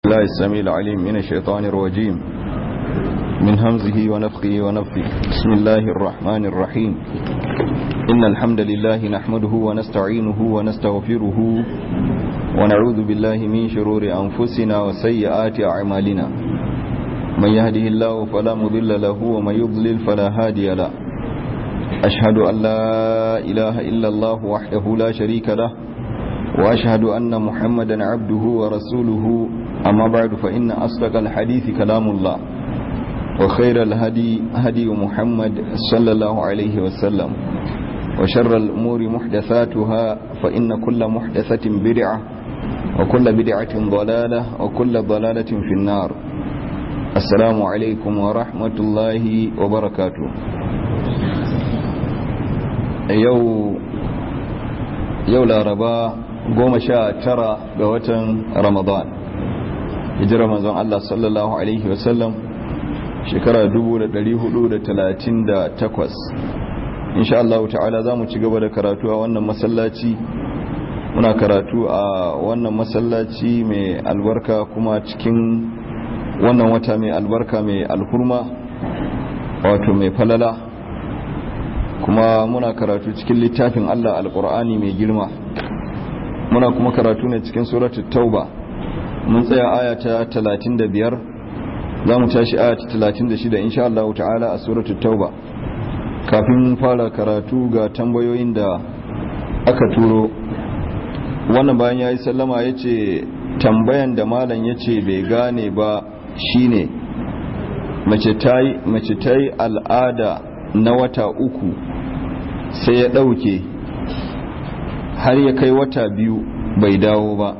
الله السميع العليم من الشيطان الرجيم من همزه ونفخه ونفخه بسم الله الرحمن الرحيم إن الحمد لله نحمده ونستعينه ونستغفره ونعوذ بالله من شرور أنفسنا وسيئات أعمالنا من يهده الله فلا مضل له ومن يضلل فلا هادي له أشهد أن لا إله إلا الله وحده لا شريك له وأشهد أن محمدا عبده ورسوله أما بعد فإن أصدق الحديث كلام الله وخير الهدي هدي محمد صلى الله عليه وسلم وشر الأمور محدثاتها فإن كل محدثة بدعة وكل بدعة ضلالة وكل ضلالة في النار السلام عليكم ورحمة الله وبركاته yau yau laraba goma sha tara ga watan ramadan hijira manzon Allah sallallahu alaihi wasallam shekara 1438 insha Allah ta'ala za mu ci gaba da karatu a wannan masallaci muna karatu a wannan masallaci mai albarka kuma cikin wannan wata mai albarka mai alhurma wato mai falala kuma muna karatu cikin littafin Allah alkur'ani mai girma muna kuma karatu ne cikin suratul tauba mun tsaya aya ta 35 za mu tashi aya ta 36 insha Allah ta'ala a suratul tauba kafin fara karatu ga tambayoyin da aka turo wannan bayan yayi sallama yace tambayan da malam yace bai gane ba shine mace tayi mace tayi al'ada na wata uku sai ya ɗauke har ya kai wata biyu bai dawo ba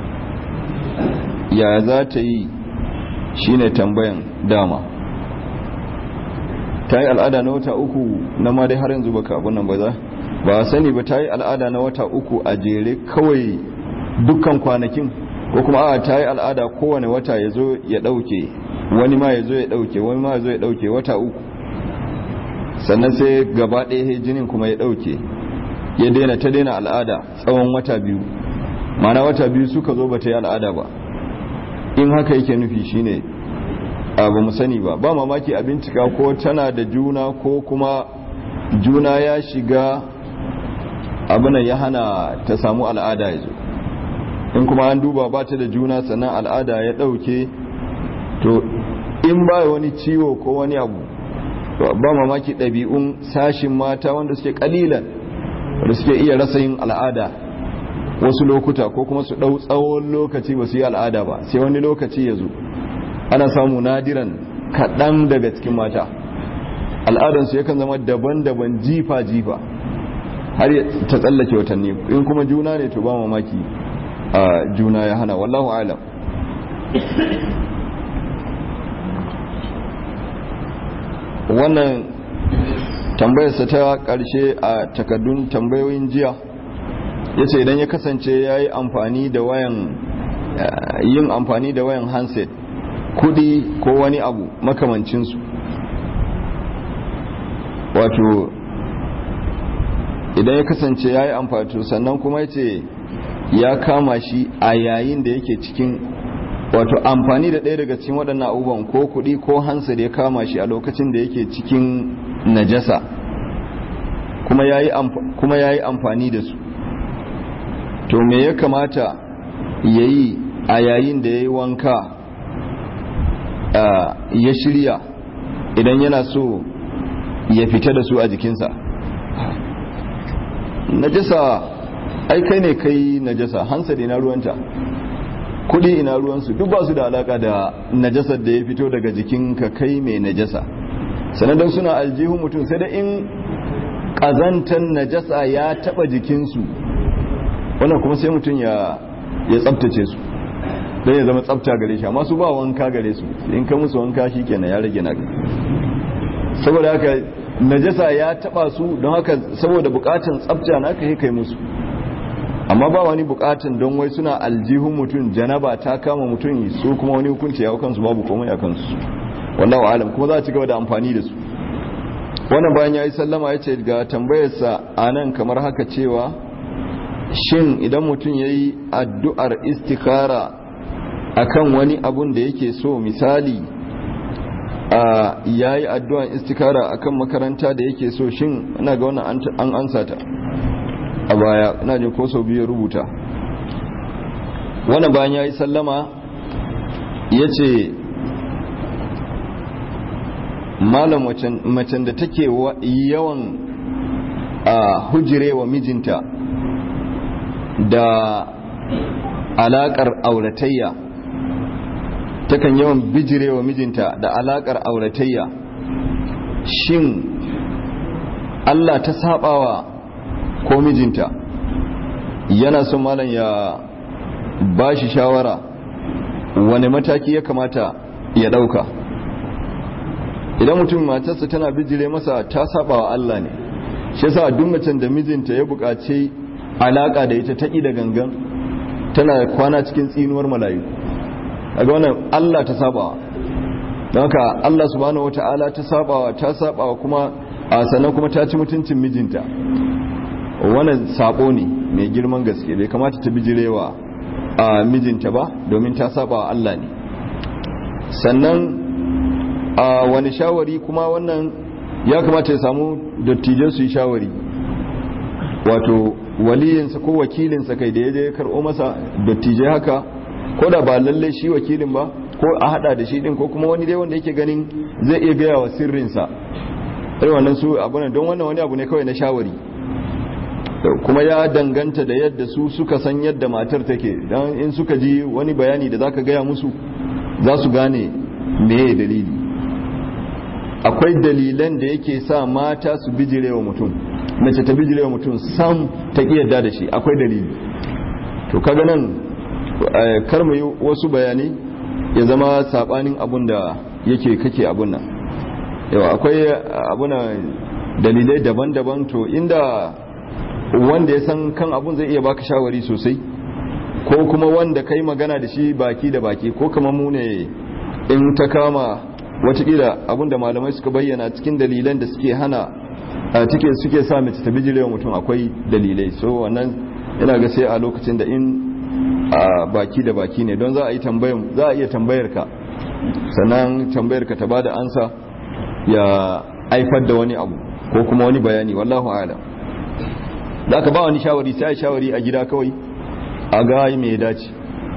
ya za ta yi shine tambayan dama ta yi al'ada na wata uku na ma dai har yanzu baka abun nan ba za ba sani ba ta yi al'ada na wata uku a jere kawai dukkan kwanakin ko kuma a ta yi al'ada kowane wata ya zo ya ɗauke wani ma ya zo ya ɗauke wani ma ya zo ya ɗauke wata uku sannan sai gaba ɗaya jinin kuma ya ɗauke ya daina ta daina al'ada tsawon wata biyu mana wata biyu suka zo ba ta yi al'ada ba in haka yake nufi shine a ba mu sani ba ba mamaki a bincika ko tana da juna ko kuma juna ya shiga abinan ya hana ta samu al'ada ya zo in kuma an duba ba ta da juna sannan al'ada ya ɗauke to in ba wani ciwo ko wani abu ba mamaki ɗabi'un sashin mata wanda suke ƙalilan wanda suke iya rasa yin al'ada wasu lokuta ko kuma su ɗau tsawon lokaci ba su yi al'ada ba sai wani lokaci ya zo ana samu nadiran kaɗan daga cikin mata al'adansu yakan zama daban-daban jifa-jifa har ta tsallake watanni in kuma juna ne to ba mamaki a juna ya hana wallahu alam wannan tambayarsa ta ƙarshe a takardun tambayoyin jiya ya ce idan ya kasance ya yi amfani da wayan yin amfani da wayan handset kudi ko wani abu makamancinsu wato idan ya kasance ya yi amfani sannan kuma ya ce ya kama shi a yayin da yake cikin wato amfani da ɗaya daga cikin waɗannan abubuwan ko kuɗi ko hansa da ya kama shi a lokacin da yake cikin najasa kuma ya yi amfani da su to me ya kamata ya yi a yayin da ya yi wanka ya shirya idan yana so ya fita da su a jikinsa najasa ai kai ne kai najasa hansa da na ruwanta kudi ina ruwansu duk ba su da alaka da najasar da ya fito daga jikinka kai mai najasa sanadar suna aljihun mutum sai da in ƙazantar najasa ya taɓa jikinsu wannan kuma sai mutum ya tsabtace su don ya zama tsabta gare shi amma su ba wanka gare su in ka musu wanka shi kenan ya rage na saboda haka najasa ya taɓa su don haka saboda bukatan tsabta na ka kai musu amma ba wani bukatun don wai suna aljihun mutum janaba ta kama mutum su kuma wani hukunci ya kansu babu komai a kansu wallahu alam kuma za a ci gaba da amfani da su wannan bayan ya yi sallama ya ce ga tambayarsa a nan kamar haka cewa shin idan mutum ya yi addu'ar istikara akan wani abun da yake so misali a yayi addu'an istikara akan makaranta da yake so shin ina ga wannan an ansa ta a baya ina jin ko sau biyu rubuta wannan bayan yayi sallama yace malam macen da take yawan a hujirewa mijinta da alakar auratayya takan yawan bijirewa mijinta da alakar auratayya shin Allah ta sabawa ko mijinta yana son malam ya ba shi shawara wani mataki ya kamata ya dauka idan mutum matarsa tana bijire masa ta sabawa Allah ne shi yasa duk macen da mijinta ya buƙaci alaka da ita taƙi da gangan tana kwana cikin tsinuwar malayu daga wannan Allah ta sabawa don haka Allah subhanahu wata'ala ta sabawa ta sabawa kuma a sannan kuma ta ci mutuncin mijinta wannan sabo ne mai girman gaske bai kamata ta bijirewa a mijinta ba domin ta sabawa Allah ne sannan a wani shawari kuma wannan ya kamata ya samu dattijan su yi shawari wato waliyinsa ko wakilinsa kai da ya je karɓo masa dattijai haka ko da ba lalle shi wakilin ba ko a hada da shi din ko kuma wani dai wanda yake ganin zai iya gaya wa sirrinsa irin wannan su abu don wannan wani abu ne kawai na shawari kuma ya danganta da yadda su suka san yadda matar take don in suka ji wani bayani da zaka gaya musu za su gane meye dalili akwai dalilan da yake sa mata su bijirewa mutum mace ta bijirewa mutum sam ta ƙi yadda da shi akwai dalili to kaga nan kar mu yi wasu bayani ya zama sabanin abun da yake kake abun nan yawa akwai abuna dalilai daban-daban to inda wanda ya san kan abun zai iya baka shawari sosai ko kuma wanda kai magana da shi baki da baki ko kamar mu ne in ta kama watakila abinda malamai suka bayyana cikin dalilan da suke hana a cikin suke sa mace ta bijirewa mutum akwai dalilai so wannan ina ga sai a lokacin da in a baki da baki ne don za a yi tambayar za a iya tambayar ka sannan tambayar ka ta bada ansa ya aifar da wani abu ko kuma wani bayani wallahu a'lam da aka ba wani shawari sai a shawari a gida kawai a ga me ya dace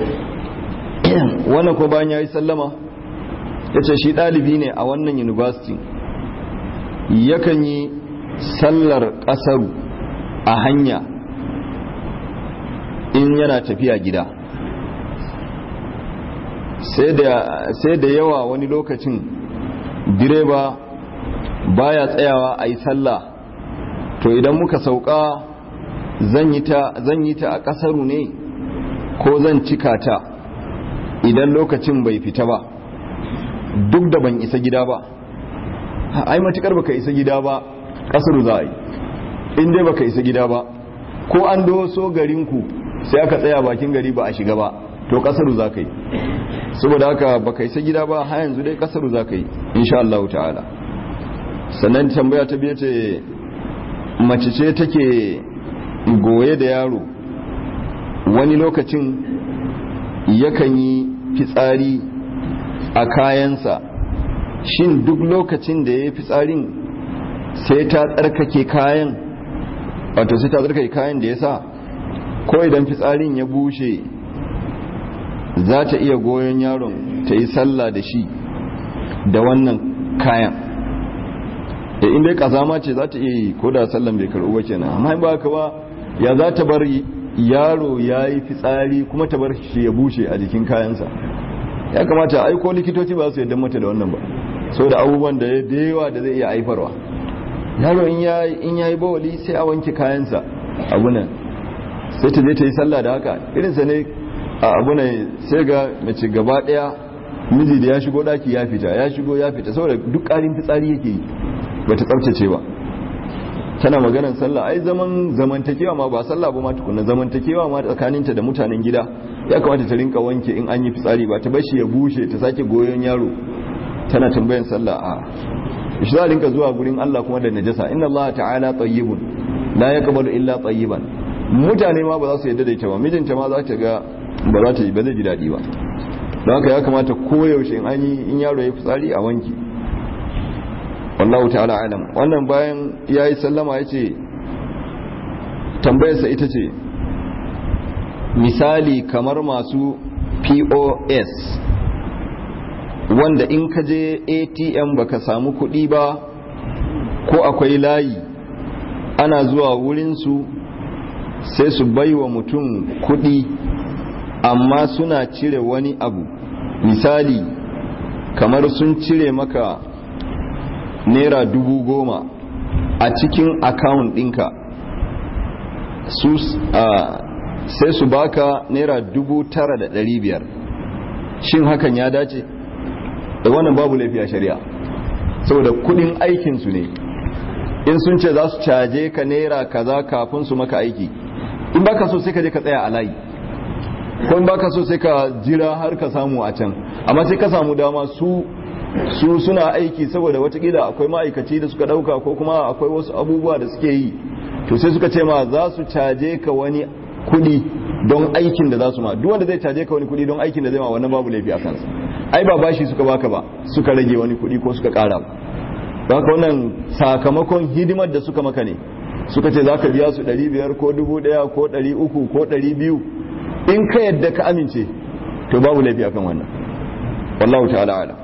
wannan ko bayan yayi sallama ya ce shi ɗalibi ne a wannan university yakan yi sallar ƙasaru a hanya in yana tafiya gida sai da yawa wani lokacin direba baya tsayawa a yi sallah to idan muka sauka zan yi ta a ƙasaru ne ko zan cika ta idan lokacin bai fita ba duk da ban isa gida ba ai matukar baka isa gida ba kasar za a yi in dai baka isa gida ba ko an doso garinku sai aka tsaya bakin gari ba a shiga ba to kasar za ka yi saboda haka baka isa gida ba har yanzu dai kasar za ka yi insha Allah ta'ala sannan tambaya ta biye ce mace ce take goye da yaro wani lokacin yakan yi fitsari a kayansa shin duk lokacin da ya yi fitsarin sai ta tsarkake kayan wato sai ta tsarkake kayan da ya sa ko idan fitsarin ya bushe za ta iya goyon yaron ta yi sallah da shi da wannan kayan da inda ya kazama ce za ta iya yi ko da sallan bai karɓu ba kenan amma ba ka ba ya za ta bar yaro ya yi fitsari kuma ta bar shi ya bushe a jikin kayansa ya kamata aiko likitoci ba su yadda mata da wannan ba so da abubuwan da yawa da zai iya aifarwa yaro in ya yi bawali sai a wanke kayansa abunan sai ta je ta yi sallah da haka irinsa ne a abunan sai ga mace gaba daya miji da ya shigo daki ya fita ya shigo ya fita saboda duk ƙarin fitsari yake yi ba ta tsabtace ba tana maganar sallah ai zaman zamantakewa ma ba sallah ba ma tukuna zamantakewa ma tsakaninta da mutanen gida ya kamata ta rinka wanke in an yi fitsari ba ta bashi ya bushe ta sake goyon yaro tana tambayan sallah a shi za a rinka zuwa gurin Allah kuma da najasa inna Allah ta'ala tayyibun la yaqbalu illa tayyiban mutane ma ba za su yadda da ita ba mijinta ma za ta ga ba za ta yi ba zai ji daɗi ba don haka ya kamata koyaushe in an yi in yaro ya fitsari a wanki wallahu ta'ala alam wannan bayan ya yi sallama ya ce tambayarsa ita ce misali kamar masu pos wanda in ka je atm baka samu kuɗi ba ko akwai layi ana zuwa wurinsu sai su bai wa mutum kuɗi amma suna cire wani abu misali kamar sun cire maka naira dubu goma a cikin akawun ɗinka su sai su baka naira dubu tara da ɗari biyar shin hakan ya dace da wannan babu laifi a shari'a saboda kudin aikinsu ne in sun ce za su caje ka naira kaza kafin su maka aiki in baka so sai ka je ka tsaya a layi ko in baka so sai ka jira har ka samu a can amma sai ka samu dama su su suna aiki saboda watakila akwai ma'aikaci da suka dauka ko kuma akwai wasu abubuwa da suke yi to sai suka ce ma za su caje ka wani kudi don aikin da za su ma duk wanda zai caje ka wani kudi don aikin da zai ma wannan babu laifi a kansa ai ba bashi suka baka ba suka rage wani kudi ko suka kara ba haka wannan sakamakon hidimar da suka maka ne suka ce za ka biya su 500 ko 1000 ko 300 ko 200 in ka yadda ka amince to babu laifi akan wannan wallahu ta'ala ala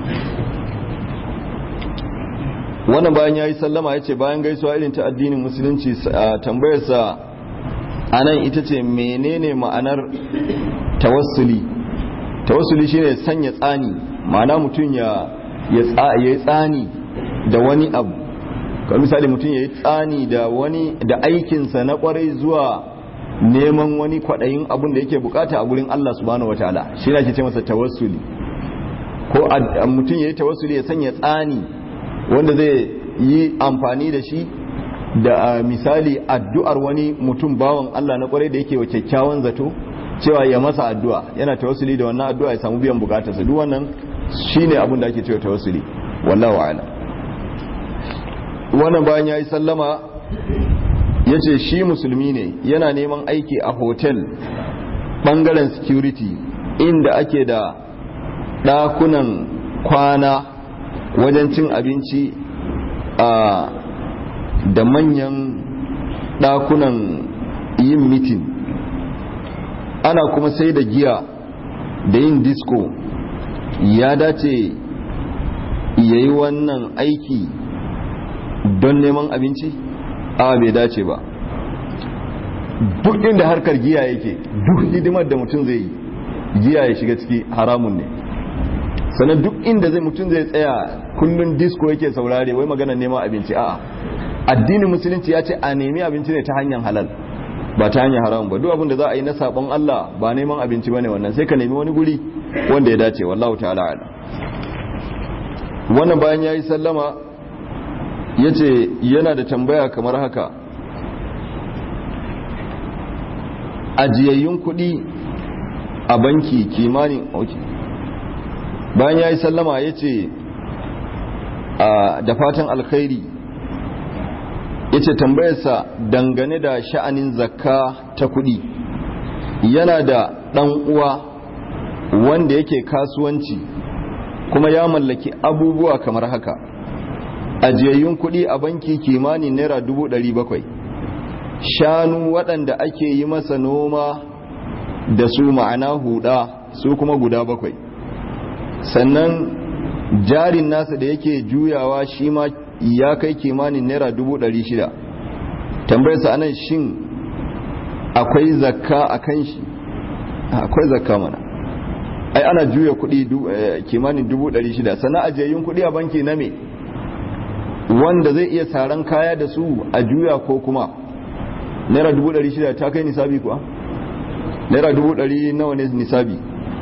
wannan bayan ya yi sallama ya ce bayan gaisuwa irin ta addinin musulunci tambayarsa a nan ita ce menene ma'anar tawassuli tawassuli shine sanya tsani ma'ana mutum ya yi tsani da wani abu kamar misali mutum ya yi tsani da wani da aikinsa na kwarai zuwa neman wani kwaɗayin abin da yake bukata a gurin Allah subhanahu wataala shi ne ake ce masa tawassuli ko mutum ya yi tawassuli ya sanya tsani wanda zai yi amfani da shi da misali addu'ar wani mutum bawan Allah na kwarai da yake wa kyakkyawan zato cewa ya masa addu'a yana tawassuli da wannan addu'a ya samu biyan bukatarsa duk wannan shine abin da ake cewa tawassuli wallahu a'lam wannan bayan yayi sallama yace shi musulmi ne yana neman aiki a hotel bangaren security inda ake da dakunan kwana wajen cin abinci a da manyan dakunan yin mitin ana kuma sai da giya da yin disco ya dace ya yi wannan aiki don neman abinci a bai dace ba duk inda harkar giya yake duk hidimar da mutum zai yi giya ya shiga ciki haramun ne sannan duk inda zai mutum zai tsaya kullum disco yake saurare wai magana neman abinci a'a addinin musulunci ya ce a nemi abinci ne ta hanyar halal ba ta hanyar haramun ba duk abin da za a yi na sabon Allah ba neman abinci bane wannan sai ka nemi wani guri wanda ya dace wallahu ta'ala ala wannan bayan yayi sallama yace yana da tambaya kamar haka ajiyayyun kuɗi a banki kimanin okay. bayan yayi sallama yace da fatan alkhairi yace tambayarsa dangane da sha'anin zakka ta kudi yana da dan uwa wanda yake kasuwanci kuma ya mallaki abubuwa kamar haka ajiyayyun kudi a banki kimanin naira dubu ɗari bakwai shanu waɗanda ake yi masa noma da su ma'ana huda su kuma guda bakwai sannan jarin nasa da yake juyawa shi ma ya kai kimanin naira dubu ɗari shida tambayarsa anan shin akwai zakka a kan shi akwai zakka mana ai ana juya kuɗi kimanin dubu ɗari shida sannan ajiyayyun kuɗi a banki na me wanda zai iya saran kaya da su a juya ko kuma naira dubu ɗari shida ta kai nisabi kuwa naira dubu ɗari nawa ne nisabi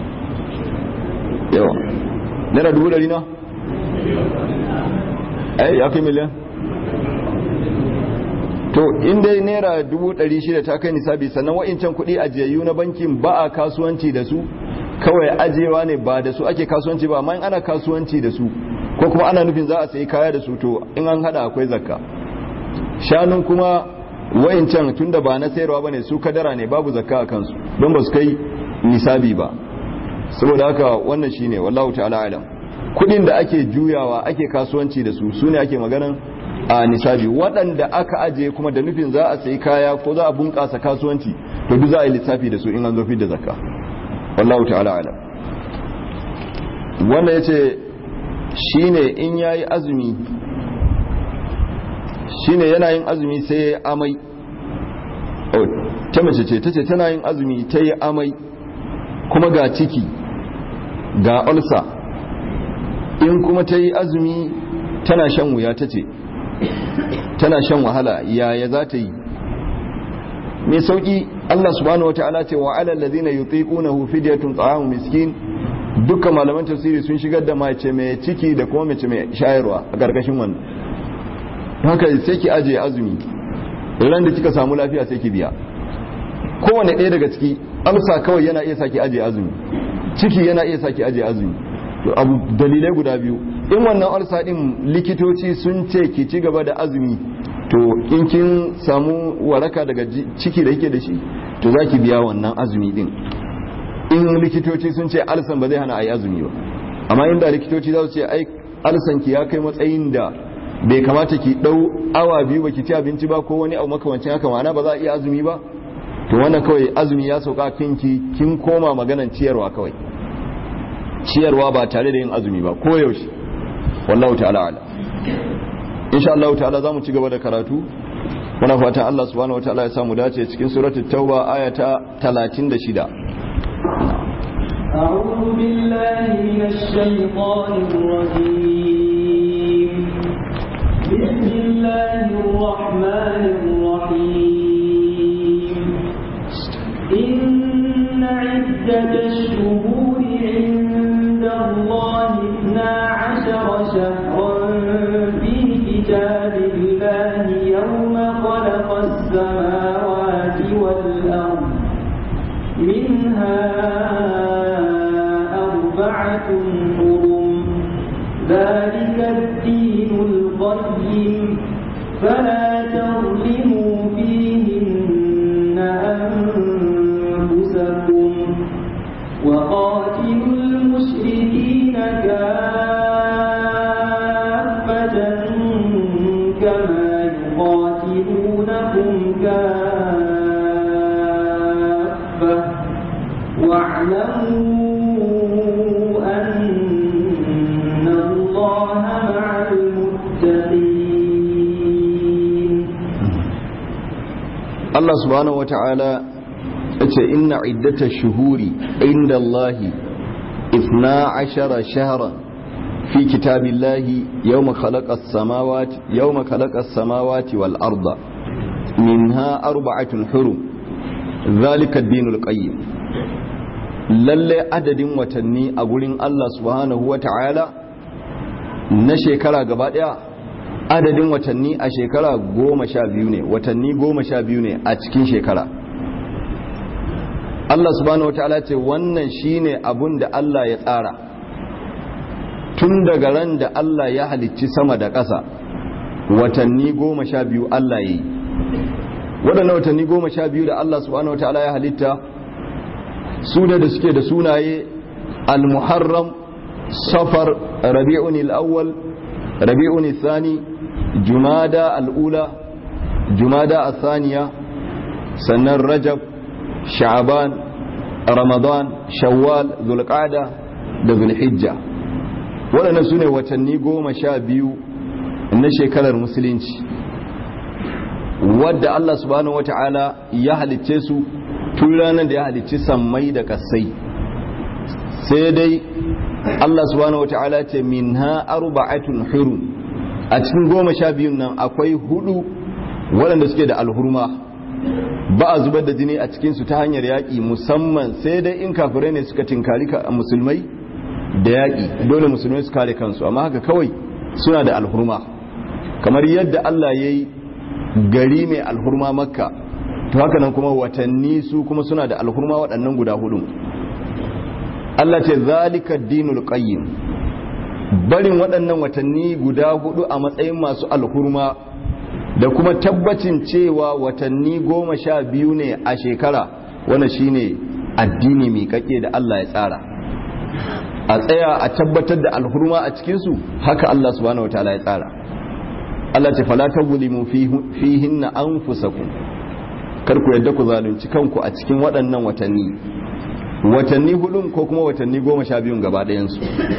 yawa naira dubu ɗari na ai ya kai miliyan to inda naira dubu ɗari shida ta kai nisabi sannan wa'incan kuɗi ajiyayyu na bankin ba a kasuwanci da su kawai ajiyewa ne ba da su ake kasuwanci ba amma in ana kasuwanci da su ko kuma ana nufin za a sayi kaya da su to in an hada akwai zakka shanun kuma wa'incan tunda ba na sayarwa bane su kadara ne babu zakka a kansu don ba su kai nisabi ba saboda haka wannan shine wallahu ta'ala alam kudin da ake juyawa ake kasuwanci da su sune ake maganan a nisabi waɗanda aka aje kuma da nufin za a sayi kaya ko za a bunƙasa kasuwanci to duk za a yi lissafi da su in an zo da zakka wallahu ta'ala alam wanda yace shine in yayi azumi shine yana yin azumi sai ya amai ta mace ce tace tana yin azumi ta yi amai kuma ga ciki ga ulsa in kuma ta yi azumi tana shan wuya ta ce tana shan wahala yaya za ta yi mai sauki Allah subhanahu wata'ala ce wa alal ladina yutiqunahu fidyatun ta'amu miskin dukkan malaman tafsiri sun shigar da mace mai ciki da kuma mace mai shayarwa a karkashin wannan haka sai ki aje azumi ran da kika samu lafiya sai ki biya kowane ɗaya daga ciki amsa kawai yana iya saki aje azumi ciki yana iya saki aje azumi abu dalilai guda biyu in wannan ulsa din likitoci sun ce ki ci gaba da azumi to in kin samu waraka daga ciki da yake da shi to za ki biya wannan azumi din in likitoci sun ce alsan ba zai hana a yi azumi ba amma inda likitoci za su ce ai alsan ki ya kai matsayin da bai kamata ki dau awa biyu ba ki ci abinci ba ko wani abu makamancin haka ma'ana ba za a iya azumi ba to wannan kawai azumi ya sauka kinki kin koma maganan ciyarwa kawai ciyarwa ba tare da yin azumi ba ko yaushe wallahu ta'ala ala insha Allah ta'ala zamu ci gaba da karatu muna fatan Allah subhanahu wataala ya samu dace cikin suratul tauba aya ta 36 أعوذ بالله من الشيطان الرجيم بسم الله الرحمن الرحيم إن عدة الشهور عند الله اثنا عشر شهرا في كتاب الله يوم خلق السماوات والأرض منها أربعة حرم ذلك الدين القيم فلا تظلموا فيهن أنفسكم وقاتلوا المشركين كافة كما يقاتلونكم كافة واعلموا أن الله مع المتقين Allah subhanahu wata'ala yace inna iddatash shuhuri inda Allah 12 shahran fi kitabillahi yawma khalaqas samawati yawma khalaqas samawati wal arda minha arba'atun hurum dhalika ad-dinul qayyim lalle adadin watanni a gurin Allah subhanahu wata'ala na shekara gaba daya adadin watanni a shekara goma sha biyu ne watanni goma sha biyu ne a cikin shekara Allah subhanahu wataala ce wannan shine abun da Allah ya tsara tun daga ran da Allah ya halicci sama da ƙasa watanni goma sha biyu Allah ya yi waɗannan watanni goma sha biyu da Allah subhanahu wataala ya halitta su da da suke da sunaye al-muharram safar rabi'un al-awwal rabi'un al-thani jumada al'ula jumada al-thaniya sannan rajab sha'aban ramadan shawwal zulqa'da da zulhijja waɗannan su ne watanni goma sha biyu na shekarar musulunci wadda Allah subhanahu wata'ala ya halicce su tun ranar da ya halicci sammai da kasai sai dai Allah subhanahu wata'ala ce min ha arba'atun hurum a cikin goma sha biyun nan akwai hudu waɗanda suke da alhurma ba a zubar da jini a cikinsu ta hanyar yaƙi musamman sai dai in kafirai ne suka tinkari musulmai da yaƙi dole musulmai su kare kansu amma haka kawai suna da alhurma kamar yadda Allah ya yi gari mai alhurma makka to haka nan kuma watanni su kuma suna da alhurma waɗannan guda hudu Allah ce zalika dinul qayyim barin waɗannan watanni guda hudu a matsayin masu alhurma da kuma tabbacin cewa watanni goma sha biyu ne a shekara wannan shine addini mai kake da Allah ya tsara a tsaya a tabbatar da alhurma a cikinsu haka Allah subhanahu wataala ya tsara Allah ce fala tazlimu fihinna anfusakum kar ku yadda ku zalunci kanku a cikin waɗannan watanni watanni hudun ko kuma watanni goma sha biyun gaba ɗayansu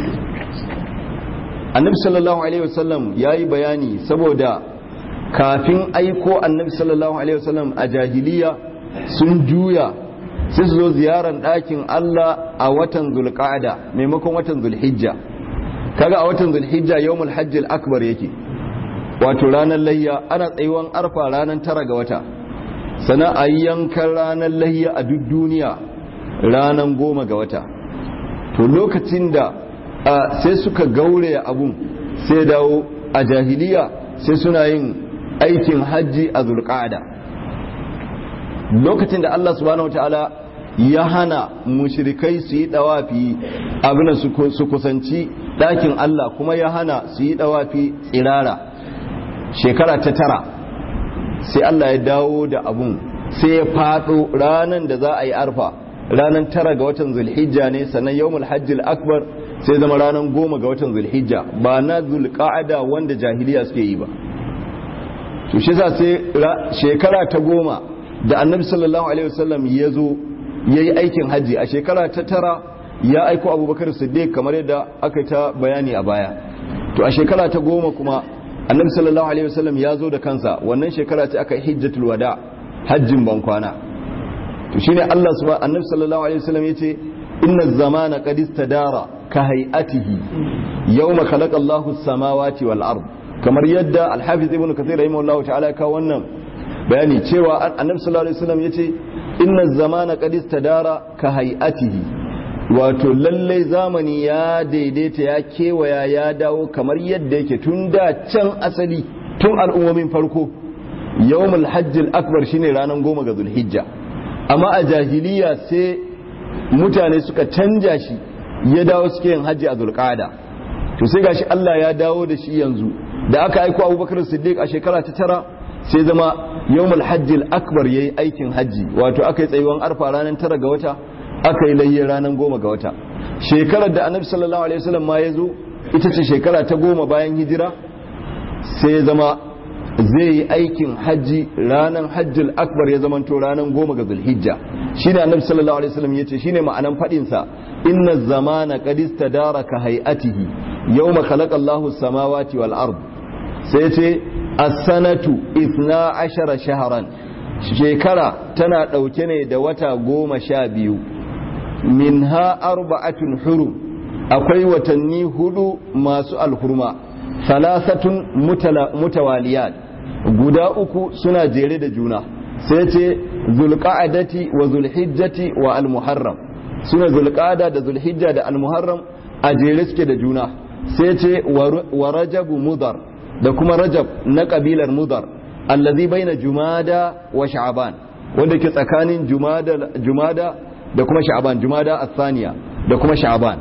annabi sallallahu alaihi wasallam ya yi bayani saboda kafin aiko annabi sallallahu alaihi wasallam a jahiliya sun juya sai su zo ziyarar ɗakin Allah a watan zulqa'ada maimakon watan zulhijja kaga a watan zulhijja yawmul hajjil akbar yake wato ranar layya ana tsayuwan arfa ranar tara ga wata sana a yankan ranar layya a duk duniya ranar goma ga wata to lokacin da sai suka gauraya abun sai dawo a jahiliya sai suna yin aikin hajji a zulqa'ada lokacin da Allah subhanahu wataala ya hana mushrikai su yi dawafi abin su kusanci ɗakin Allah kuma ya hana su yi dawafi tsirara shekara ta tara sai Allah ya dawo da abun sai ya faɗo ranar da za a yi arfa ranar tara ga watan zulhijja ne sannan yawmul hajjil akbar sai zama ranar goma ga watan zulhijja ba na zulqa'ada wanda jahiliya suke yi ba to shi sa sai shekara ta goma da annabi sallallahu alaihi wasallam ya zo ya yi aikin hajji a shekara ta tara ya aiko abubakar siddiq kamar yadda aka ta bayani a baya to a shekara ta goma kuma annabi sallallahu alaihi wasallam ya zo da kansa wannan shekara ce aka hijjatul wada hajjin ban kwana to shine Allah subhanahu annabi sallallahu alaihi wasallam yace inna zamana qad istadara ka hay'atihi yawma khalaqa Allahu as-samawati wal ard kamar yadda al-hafiz ibn kathir rahimahullahu ta'ala ka wannan bayani cewa annabi sallallahu alaihi wasallam yace inna zamana qad istadara ka hay'atihi wato lallai zamani ya daidaita ya kewaya ya dawo kamar yadda yake tun da can asali tun al'ummomin farko yawmul hajjil akbar shine ranar goma ga zulhijja amma a jahiliya sai mutane suka canja shi ya dawo suke yin hajji a zulqada to sai gashi Allah ya dawo da shi yanzu da aka aiko Abubakar Siddiq a shekara ta tara sai zama yawmul hajjil akbar yayi aikin hajji wato aka yi tsayuwan arfa ranar tara ga wata aka yi layye ranar goma ga wata shekarar da annabi sallallahu alaihi wasallam ma ya zo ita ce shekara ta goma bayan hijira sai ya zama zai yi aikin hajji ranar hajjil akbar ya zama to ranar goma ga zulhijja shine annabi sallallahu alaihi wasallam yace shine ma'anan fadin sa inna zamana qad istadara ka hay'atihi yawma khalaqa Allahu as-samawati wal ard sai yace as-sanatu 12 shahran shekara tana dauke ne da wata goma sha biyu minha arba'atun hurum akwai watanni hudu masu alhurma salasatun mutawaliyat guda uku suna jere da juna sai ce zulqa'adati wa zulhijjati wa almuharram suna zulqa'ada da zulhijja da almuharram a jere suke da juna sai ce wa rajabu mudar da kuma rajab na kabilar mudar allazi baina jumada wa sha'ban wanda ke tsakanin jumada jumada da kuma sha'ban jumada athaniya da kuma sha'ban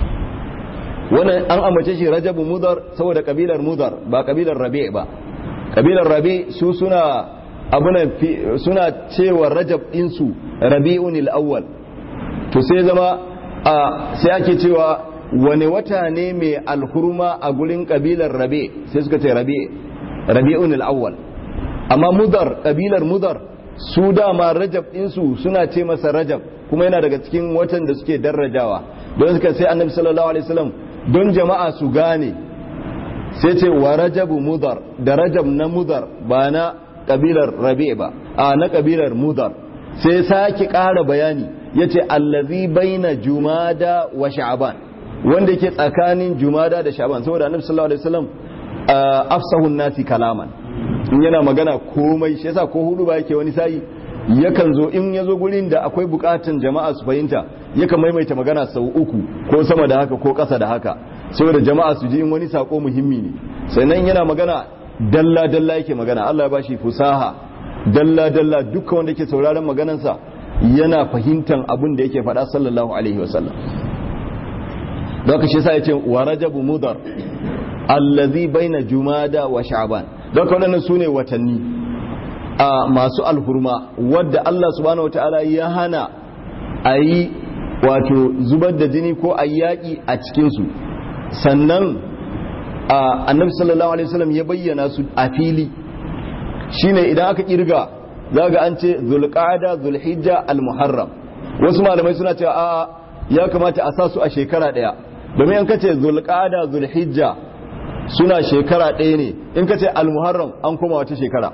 wannan an ambace shi rajabu mudar saboda kabilar mudar ba kabilar rabi' ba kabilar rabi' su suna abuna suna cewa rajab din su rabi'un al-awwal to sai zama sai ake cewa wani wata ne mai alhurma a gurin kabilar rabi' sai suka ce rabi' rabi'un al-awwal amma mudar kabilar mudar su dama rajab ɗinsu suna ce masa rajab kuma yana daga cikin watan da suke darajawa don suka sai annabi sallallahu alaihi wasallam don jama'a su gane sai ce wa rajabu mudar da rajab na mudar ba na kabilar rabi ba a na kabilar mudar sai sake ƙara bayani yace allazi baina jumada wa sha'ban wanda yake tsakanin jumada da sha'ban saboda annabi sallallahu alaihi wasallam afsahun nasi kalaman in yana magana komai shi yasa ko hudu ba yake wani sayi yakan zo in ya zo gurin da akwai bukatun jama'a su fahimta yakan maimaita magana sau uku ko sama da haka ko ƙasa da haka saboda jama'a su ji in wani sako muhimmi ne sannan yana magana dalla dalla yake magana Allah ya bashi fusaha dalla dalla dukkan wanda yake sauraron maganansa yana fahimtan abin da yake faɗa sallallahu alaihi wasallam don haka shi yasa yace wa rajabu mudar allazi baina jumada wa sha'ban don ka waɗannan su ne watanni a masu alhurma wadda Allah subhanahu wata'ala ya hana a yi wato zubar da jini ko a yaƙi a cikinsu sannan annabi sallallahu alaihi wasallam ya bayyana su a fili shine idan aka kirga za ga an ce zulqa'ada zulhijja almuharram wasu malamai suna cewa a ya kamata a sa su a shekara daya domin in kace zulqa'ada zulhijja suna shekara ɗaya ne in kace almuharram an koma wata shekara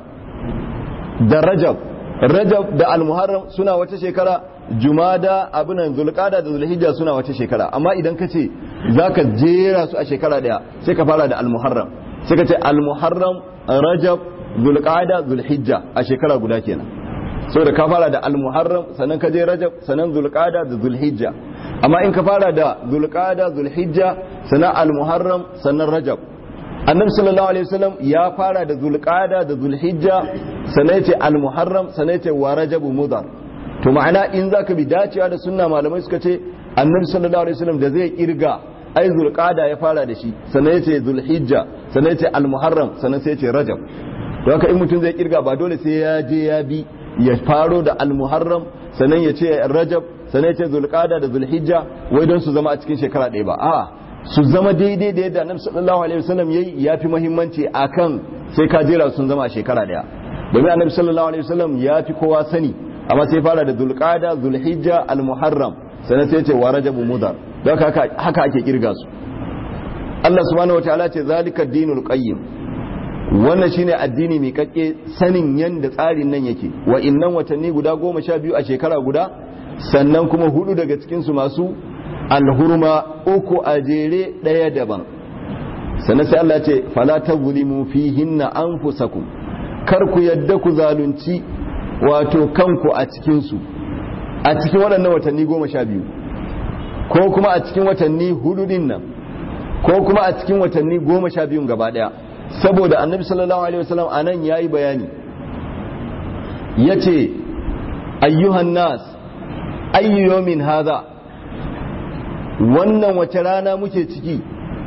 da rajab rajab da almuharram suna wata shekara jumada abinan zulqada da zulhijja suna wata shekara amma idan ka ce zaka jera su a shekara daya sai ka fara da almuharram sai ka ce almuharram rajab zulqada zulhijja a shekara guda kenan saboda ka fara da almuharram sannan ka je rajab sannan zulqada da zulhijja amma in ka fara da zulqada zulhijja sannan almuharram sannan rajab annabi sallallahu alaihi wasallam ya fara da zulqada da zulhijja sannan ya ce almuharram sannan ya ce wa rajabu mudar to ma'ana in zaka bi dacewa da sunna malamai suka ce annabi sallallahu alaihi wasallam da zai kirga ai zulqada ya fara da shi sannan ya ce zulhijja sannan ya ce almuharram sannan sai ya ce rajab to haka in mutum zai kirga ba dole sai ya je ya bi ya faro da almuharram sannan ya ce rajab sannan ya ce zulqada da zulhijja wai don su zama a cikin shekara ɗaya ba a'a su zama daidai da yadda annabi sallallahu alaihi wasallam yayi yafi muhimmanci akan sai ka jera sun zama a shekara daya domin annabi sallallahu alaihi wasallam ya fi kowa sani amma sai fara da zulqada zulhijja almuharram sannan sai ce wa rajabu mudar don haka haka ake kirga su Allah subhanahu wataala ce zalika dinul qayyim wannan shine addini mai kakke sanin yanda tsarin nan yake wa innan watanni guda goma sha biyu a shekara guda sannan kuma hudu daga cikin su masu alhurma uku a jere ɗaya daban sannan sai Allah ce fala tazlimu fihinna anfusakum kar ku yadda ku zalunci wato kanku a cikin su a cikin waɗannan watanni goma sha biyu ko kuma a cikin watanni hudu din nan ko kuma a cikin watanni goma sha biyun gaba ɗaya saboda annabi sallallahu alaihi wasallam anan yayi bayani yace ayyuhan nas ayyu yawmin hadha wannan wace rana muke ciki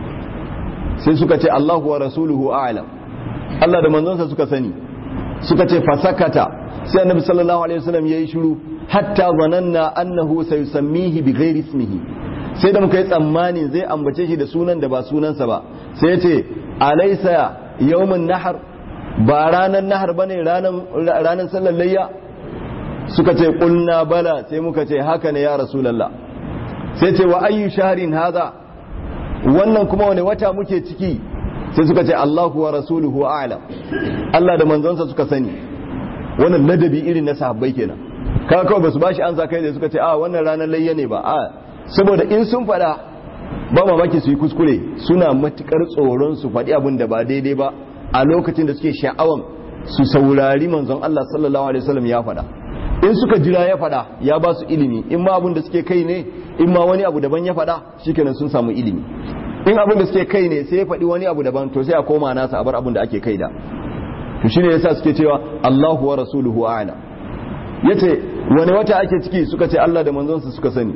sai suka ce Allahu wa rasuluhu a'lam Allah da manzonsa suka sani suka ce fasakata sai annabi sallallahu alaihi wasallam yayi shiru hatta zananna annahu sayusammihi bi ghairi ismihi sai da muka yi tsammani zai ambace shi da sunan da ba sunansa ba sai ya ce alaysa yawmun nahar ba ranan nahar bane ranan ranan sallar layya suka ce qulna bala sai muka ce haka ne ya rasulullah sai ce wa ayyu shahrin hadha wannan kuma wani wata muke ciki sai suka ce Allahu wa rasuluhu a'lam Allah da manzonsa suka sani wannan ladabi irin na sahabbai kenan kaga kawai basu bashi an kai da suka ce a wannan ranar layya ne ba a saboda in sun fada ba mamaki su yi kuskure suna matukar tsoron su faɗi abin da ba daidai ba a lokacin da suke sha'awan su saurari manzon Allah sallallahu alaihi wasallam ya faɗa in suka jira ya faɗa ya ba su ilimi in ma abin da suke kai ne in ma wani abu daban ya faɗa shikenan sun samu ilimi in abin da suke kai ne sai ya faɗi wani abu daban to sai a koma nasa a bar abin da ake kai da to shine yasa suke cewa Allahu wa rasuluhu a'lam yace wani wata ake ciki suka ce Allah da manzonsa suka sani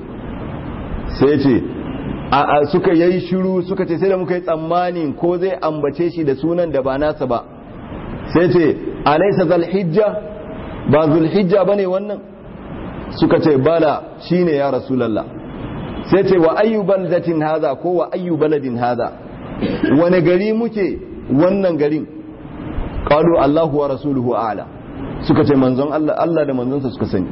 sai yace a suka yayi shiru suka ce sai da muka yi tsammanin ko zai ambace shi da sunan da ba nasa ba sai ce alaysa zal hijja ba zulhijja bane wannan suka ce bala shine ya rasulullah sai ce wa ayyu baldatin hadha ko wa ayyu baladin hadha wani gari muke wannan garin qalu Allahu wa rasuluhu a'la suka ce manzon Allah Allah da manzonsa suka sani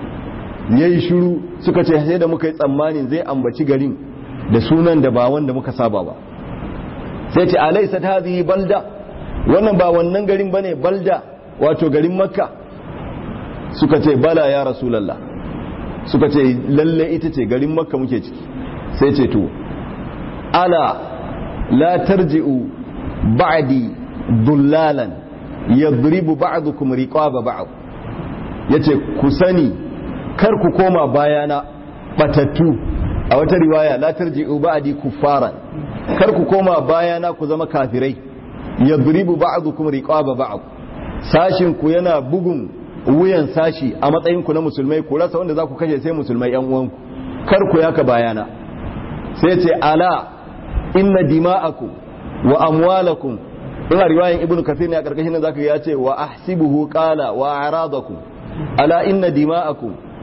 yayi shiru suka ce sai da muka yi tsammanin zai ambaci garin da sunan da ba wanda muka saba ba sai ce alaysa hadhihi balda wannan ba wannan garin bane balda wato garin makka suka ce bala ya rasulullah suka ce lalle ita ce garin makka muke ciki sai ce to ala la tarji'u ba'di dullalan yadribu ba'dukum riqaba ba'd yace ku sani kar ku koma bayana batattu a wata riwaya la tarji'u ba'di kuffaran kar ku koma bayana ku zama kafirai yadribu ba'dukum riqaba ba'd sashin ku yana bugun wuyan sashi a matsayin ku na musulmai ku rasa wanda za ku kashe sai musulmai yan uwanku kar ku yaka bayana sai ce ala inna dima'akum wa amwalakum ina riwayan ibnu kathir ne a karkashin nan zaka ya ce wa ahsibuhu qala wa aradakum ala inna dima'akum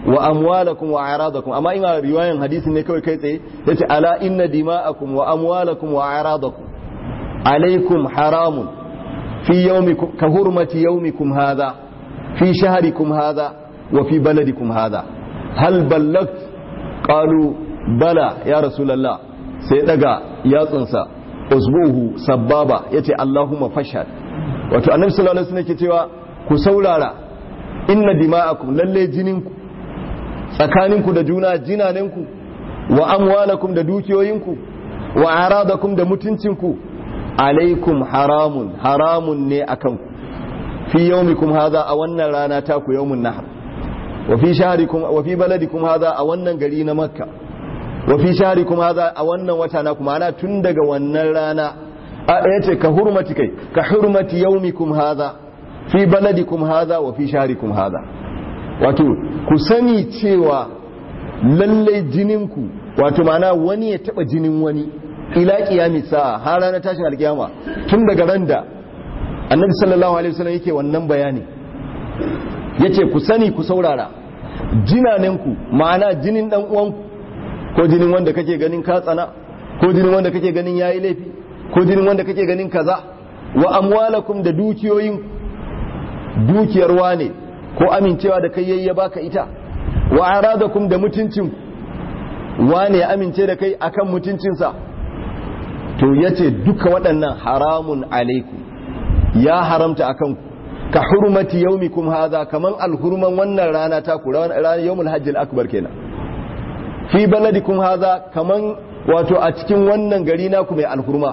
wa amwalakum wa a'radakum amma ina riwayan hadisi ne kawai kai tsaye yace ala inna dima'akum wa amwalakum wa a'radakum alaikum haramun fi yawmikum ka hurmati yawmikum hadha fi shahrikum hadha wa fi baladikum hadha hal ballagt qalu bala ya rasulullah sai daga yatsunsa usbuhu sababa yace allahumma fashhad wato annabi sallallahu alaihi wasallam ke cewa ku saurara inna dima'akum lalle jininku tsakaninku da juna jinaninku wa amwalakum da dukiyoyinku wa aradakum da mutuncinku alaikum haramun haramun ne akan ku fi yawmikum hadha a wannan rana ta ku yawmun nahr wa fi shahrikum wa fi baladikum hadha a wannan gari na makka wa fi shahrikum hadha a wannan wata na kuma ana tun daga wannan rana a yace ka hurmati kai ka hurmati yawmikum hadha fi baladikum hadha wa fi shahrikum hadha wato ku sani cewa lallai jininku wato mana wani ya taba jinin wani ila kiyami sa'a har ranar tashin alkiyama tun daga ran da annabi sallallahu alaihi wasallam yake wannan bayani yace ku sani ku saurara jinanenku ma'ana jinin dan uwanku ko jinin wanda kake ganin ka tsana ko jinin wanda kake ganin yayi laifi ko jinin wanda kake ganin kaza wa amwalakum da dukiyoyin dukiyar wane ko amincewa da kai yayi ya baka ita wa aradakum da mutuncin wane ya amince da kai akan mutuncinsa to yace duka waɗannan haramun alaikum ya haramta akan ku ka hurmati yaumikum hadha kaman alhurman wannan rana ta ku ranar yawmul hajjil akbar kenan fi baladikum hadha kaman wato a cikin wannan gari naku mai alhurma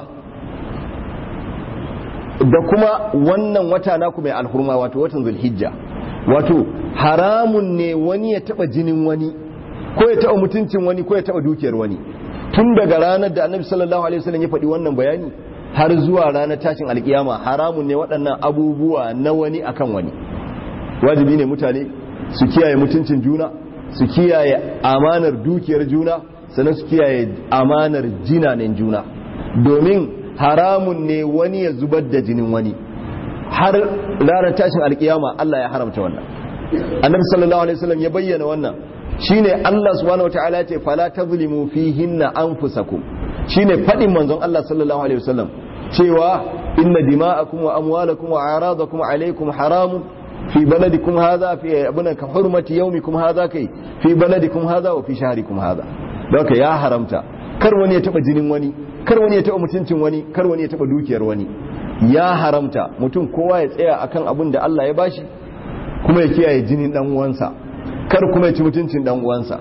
da kuma wannan wata naku mai alhurma wato watan zulhijja wato haramun ne wani ya taba jinin wani ko ya taba mutuncin wani ko ya taba dukiyar wani tun daga ranar da annabi sallallahu alaihi wasallam ya faɗi wannan bayani har zuwa ranar tashin alkiyama haramun ne waɗannan abubuwa na wani akan wani wajibi ne mutane su kiyaye mutuncin juna su kiyaye amanar dukiyar juna sannan su kiyaye amanar jinanen juna domin haramun ne wani ya zubar da jinin wani har ranar tashin alkiyama Allah ya haramta wannan annabi sallallahu alaihi wasallam ya bayyana wannan shine Allah subhanahu wataala ya ce fala tazlimu fihinna anfusakum shine fadin manzon Allah sallallahu alaihi wasallam cewa inna dima'akum wa amwalakum wa a'radakum alaykum haramun fi baladikum hadha fi abuna ka hurmati yawmikum hadha kai fi baladikum hadha wa fi shahrikum hadha haka ya haramta kar wani ya taba jinin wani kar wani ya taba mutuncin wani kar wani ya taba dukiyar wani ya haramta mutum kowa ya tsaya akan abin da Allah ya bashi kuma ya kiyaye jinin dan uwansa kar kuma ya ci mutuncin dan uwansa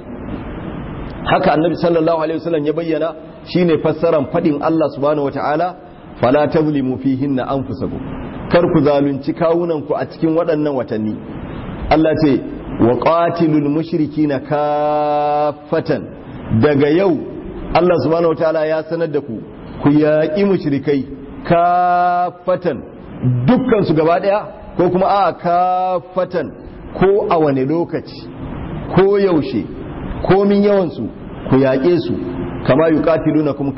haka annabi sallallahu alaihi wasallam ya bayyana shine fassaran fadin Allah subhanahu wataala fala tazlimu fihinna anfusakum kar ku zalunci kawunan ku a cikin waɗannan watanni Allah ce wa qatilul mushrikina kaffatan daga yau Allah subhanahu wataala ya sanar da ku ku yaƙi mushrikai kafatan dukkan su gaba daya ko kuma a kafatan ko a wane lokaci ko yaushe ko min yawan su ku yaƙe su kama yuqatilunakum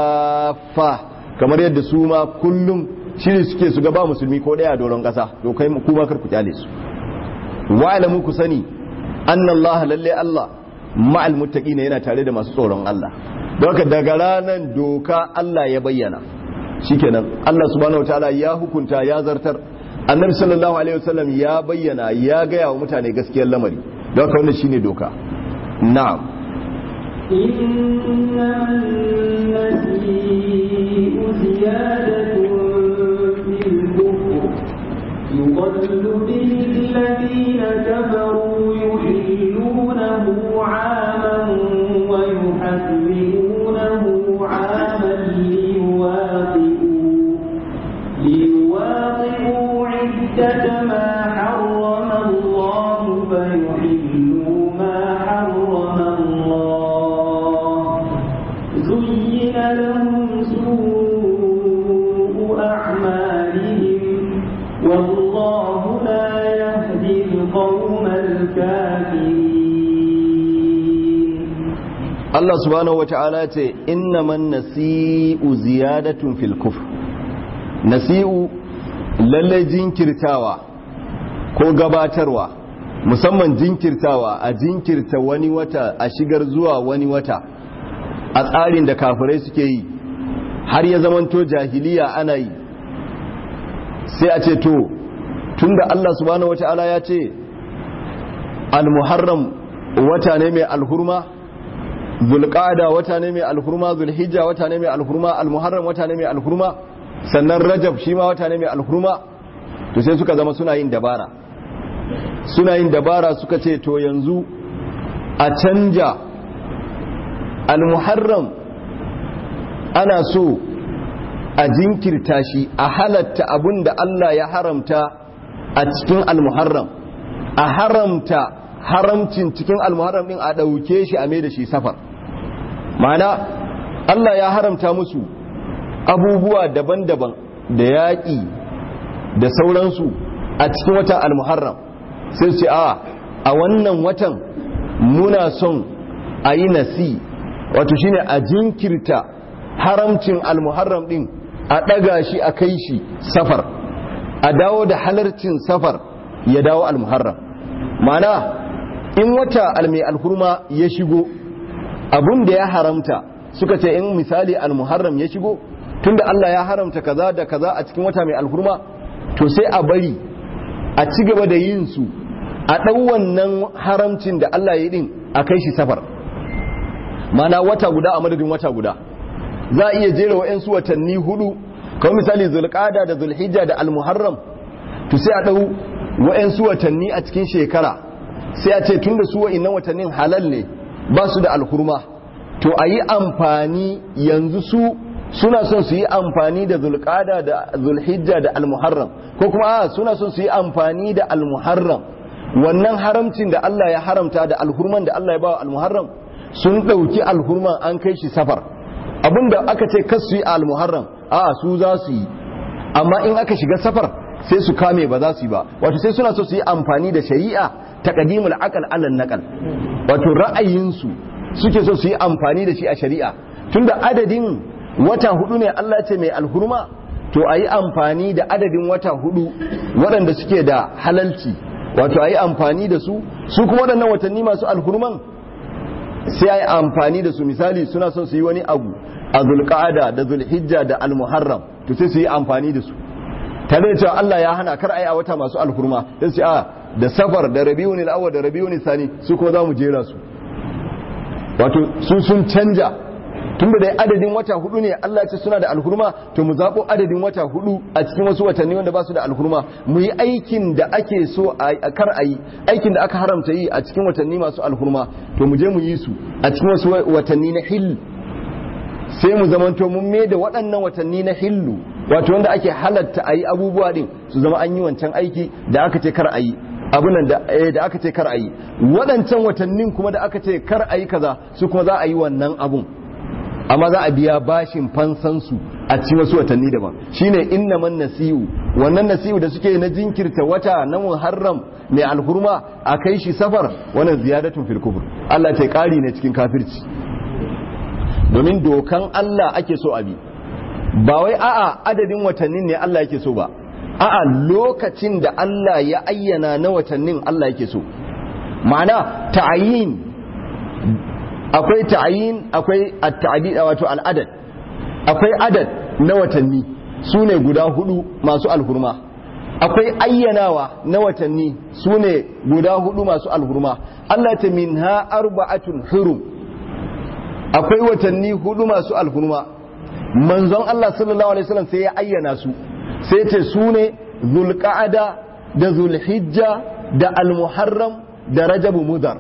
kafa kamar yadda su ma kullum shiri suke su gaba musulmi ko daya a doron kasa to kai kuma kar ku kyale su wa'lamu ku sani anna Allah lalle Allah ma'al muttaqina yana tare da masu tsoron Allah don haka daga ranar doka Allah ya bayyana shikenan Allah subhanahu wataala ya hukunta ya zartar annabi sallallahu alaihi wasallam ya bayyana ya gaya wa mutane gaskiyar lamari don haka wannan shine doka na'am إنما النسيء زيادة في الكفر يضل به الذين كفروا يحلونه عاما ويحرمونه عاما ليواطئوا ليواطئوا عدة ما حرم الله فيحلوا ما حرم الله زين لهم سوء أعمالهم والله لا يهدي القوم الكافرين Allah subhanahu wata'ala ce innaman nasi'u ziyadatun fil kufr nasi'u lalle jinkirtawa ko gabatarwa musamman jinkirtawa a jinkirta wani wata a shigar zuwa wani wata a tsarin da kafirai suke yi har ya zamanto jahiliya ana yi sai a ce to tunda Allah subhanahu wata'ala ya ce al-muharram wata ne mai alhurma zulqada wata ne mai alhurma zulhijja wata ne mai alhurma al-muharram wata ne mai alhurma sannan rajab shi ma wata ne mai alhurma to sai suka zama suna yin dabara suna yin dabara suka ce to yanzu a canja al-muharram ana so a jinkirta shi a halatta abun da Allah ya haramta a cikin al-muharram a haramta haramcin cikin al-muharram din a ɗauke shi a mai da shi safar ma'ana Allah ya haramta musu abubuwa daban-daban da yaƙi da sauransu a cikin wata al-muharram sai ce a a wannan watan muna son a yi nasi wato shine a jinkirta haramcin al-muharram din a ɗaga shi a kai shi safar a dawo da halarcin safar ya dawo al-muharram mana in wata almai alhurma ya shigo abun da ya haramta suka ce in misali al-muharram ya shigo tunda Allah ya haramta kaza da kaza a cikin wata mai alhurma to sai a bari a ci gaba da yin su a ɗau wannan haramcin da Allah ya yi din a kai shi safar mana wata guda a madadin wata guda za a iya jera wa'yansu watanni hudu kawai misali zulqada da zulhijja da almuharram to sai a dau wa'yansu watanni a cikin shekara sai a ce tunda su wa'innan watannin halal ne ba su da alhurma to a yi amfani yanzu su suna son su yi amfani da zulqada da zulhijja da almuharram ko kuma a suna son su yi amfani da almuharram wannan haramcin da Allah ya haramta da alhurman da Allah ya ba almuharram sun ɗauki alhurman an kai shi safar abinda aka ce kas su yi al-muharram a su za su yi amma in aka shiga safar sai su kame ba za su yi ba wato sai suna so su yi amfani da shari'a ta qadimul aqal alal naqal wato ra'ayinsu suke so su yi amfani da shi a shari'a tunda adadin wata hudu ne Allah ce mai alhurma to a yi amfani da adadin wata hudu waɗanda suke da halalci wato a yi amfani da su su kuma waɗannan watanni masu alhurman sai a yi amfani da su misali suna son su yi wani abu a zulqa'ada da zulhijja da almuharram to sai su yi amfani da su tare da cewa Allah ya hana kar a yi a wata masu alhurma sai su a da safar da rabiul awwal da rabiul sani su kuma za mu jera su wato su sun canja tun da dai adadin wata hudu ne Allah ce suna da alhurma to mu zaɓo adadin wata hudu a cikin wasu watanni wanda ba su da alhurma mu yi aikin da ake so a kar a yi aikin da aka haramta yi a cikin watanni masu alhurma to mu je mu yi su a cikin wasu watanni na hill sai mu zamanto mun me da waɗannan watanni na hillu wato wanda ake halatta a yi abubuwa din su zama an yi wancan aiki da aka ce kar a yi abunan da aka ce kar a yi waɗancan watannin kuma da aka ce kar a yi kaza su kuma za a yi wannan abun amma za a biya bashin fansansu a cikin wasu watanni daban shine innaman nasi'u wannan nasi'u da suke na jinkirta wata na muharram mai alhurma a kai shi safar wannan ziyadatun fil kufur Allah ta kari ne cikin kafirci domin dokan Allah ake so abi ba wai a'a adadin watannin ne Allah yake so ba a'a lokacin da Allah ya ayyana na watannin Allah yake so ma'ana ta'ayin akwai ta'ayin akwai at-ta'did wato al-adad akwai adad na watanni su ne guda hudu masu alhurma akwai ayyanawa na watanni su ne guda hudu masu alhurma Allah ta minha arba'atun hurum akwai watanni hudu masu alhurma manzon Allah sallallahu alaihi wasallam sai ya ayyana su sai ce su ne zulqa'ada da zulhijja da almuharram da rajabu mudar